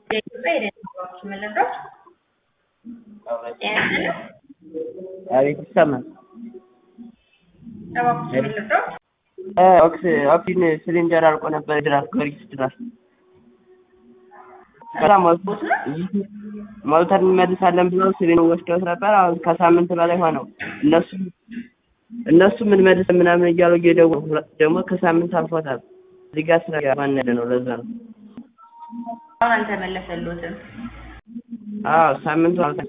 የኢትዮጵያ የደህንነት መረጃዎች ጤና ይስጥልኝ። አቤት ይሰማል። እባክዎት መረጃዎች ኦክስ ኦክሲጅን ሲሊንደር አልቆ ነበር። ድራፍት ጊዮርጊስ ድራፍት ከዛ ሞልተን እንመልሳለን ብለው ሲሊን ወስደውት ነበር። አሁን ከሳምንት በላይ ሆነው እነሱ እነሱ ምን መልስ ምናምን እያሉ እየደወሉ ደግሞ ከሳምንት አልፎታል። እዚህ ጋር ስራ ማን ያለ ነው። ለዛ ነው አሁን አልተመለሰልዎትም። አዎ ሳምንቱ አልተ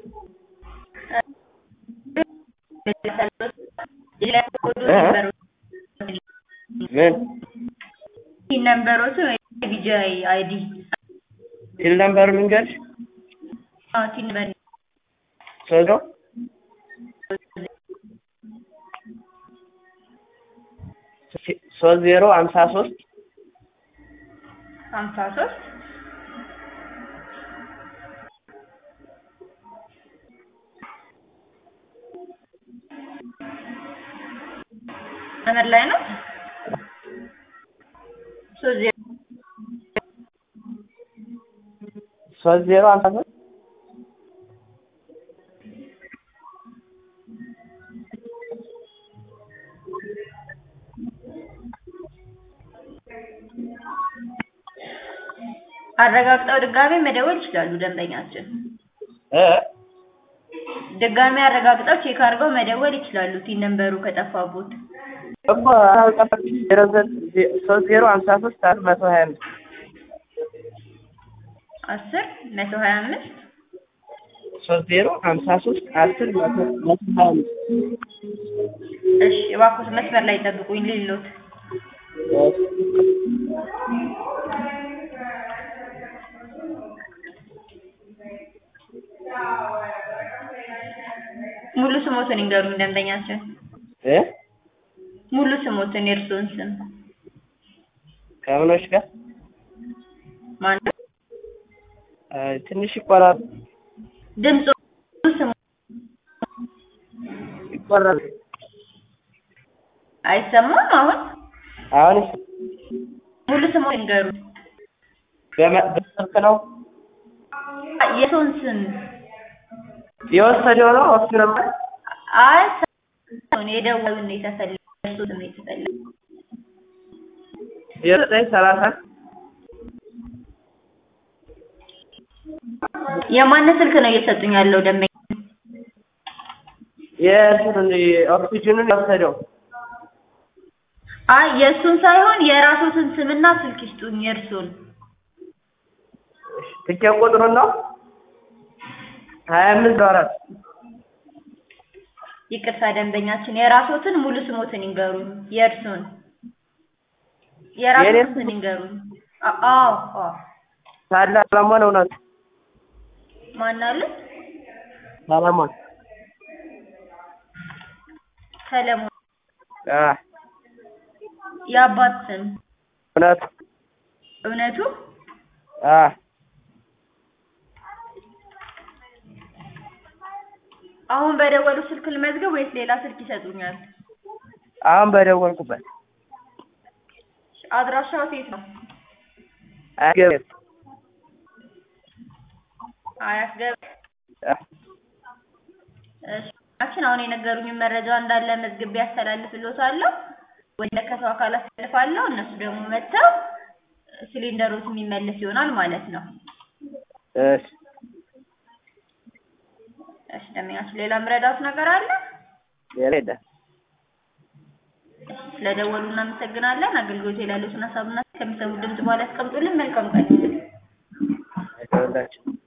ምን ነንበሮቱ ቢጂአይ አይዲ ሲል ነበር ልንገርሽ ቲን ነበር ሶዞ ሶስት ዜሮ ሀምሳ ሶስት ሀምሳ ሶስት መስመር ላይ ነው። ሶስት ዜሮ ሶስት ዜሮ ሀምሳ ሶስት አረጋግጠው ድጋሜ መደወል ይችላሉ ደንበኛችን። እ ድጋሜ አረጋግጠው ቼክ አድርገው መደወል ይችላሉ ቲን ነንበሩ ከጠፋቦት። እኮ አልጠፋም። ዜሮ ዘ- ሶስት ዜሮ ሀምሳ ሶስት አራት መቶ ሀያ አምስት አስር መቶ ሀያ አምስት ሶስት ዜሮ ሀምሳ ሶስት አስር መቶ መቶ ሀያ አምስት እሺ እባክዎት መስመር ላይ ጠብቁኝ ልሎት ሙሉ ስሞትን ይንገሩኝ ደንበኛችን። እ ሙሉ ስሞትን የእርስዎን ስም ከምኖች ጋር ማነው? እ ትንሽ ይቆራል ድምፁ ስሙ ይቆራል። አይሰማም አሁን? አሁን ሙሉ ስሞትን ይንገሩኝ። በመ- በስልክ ነው የሰውን ስም የወሰደው ነው እሱ ነበር። አይ ሰውን የደወሉን ነው የተፈለገው የእርስዎ ስም ነው የተፈለገው። የዘጠኝ ሰላሳ የማንን ስልክ ነው እየሰጡኝ ያለው ደንበኛ? የእሱን ኦክሲጅኑን የወሰደው አይ የእሱን ሳይሆን የራስዎትን ስምና ስልክ ይስጡኝ የእርስዎን። ትኬት ቁጥሩን ነው ሀያ አምስት አራት ይቅርታ ደንበኛችን የራስዎትን ሙሉ ስሞትን ይንገሩኝ የእርስዎን የራስዎትን የኔን? ስም ይንገሩኝ። አ- አዎ አዎ ሳለ ሰለሞን እውነቱ ማን አለ? ሰለሞን ሰለሞን አ የአባት ስም እውነቱ እውነቱ አ አሁን በደወሉ ስልክ ልመዝገብ ወይስ ሌላ ስልክ ይሰጡኛል? አሁን በደወልኩበት አድራሻው የት ነው? አገበት አያት ገብ አ እሺ አችን አሁን የነገሩኝን መረጃ እንዳለ መዝግቤ ያስተላልፍልዎታለሁ። ወደ ከተው አካል አስተላልፋለሁ። እነሱ ደግሞ መጥተው ሲሊንደሮት የሚመለስ ይሆናል ማለት ነው። እሺ እሺ ደንበኛችን ሌላ ምረዳት ነገር አለ? ሌላ የለም። እሺ ስለደወሉ እናመሰግናለን። አገልግሎት ላይ ያሉትን ሀሳብና ከሚሰሙት ድምጽ በኋላ ያስቀምጡልን። መልካም ቀን። አይደውላችሁ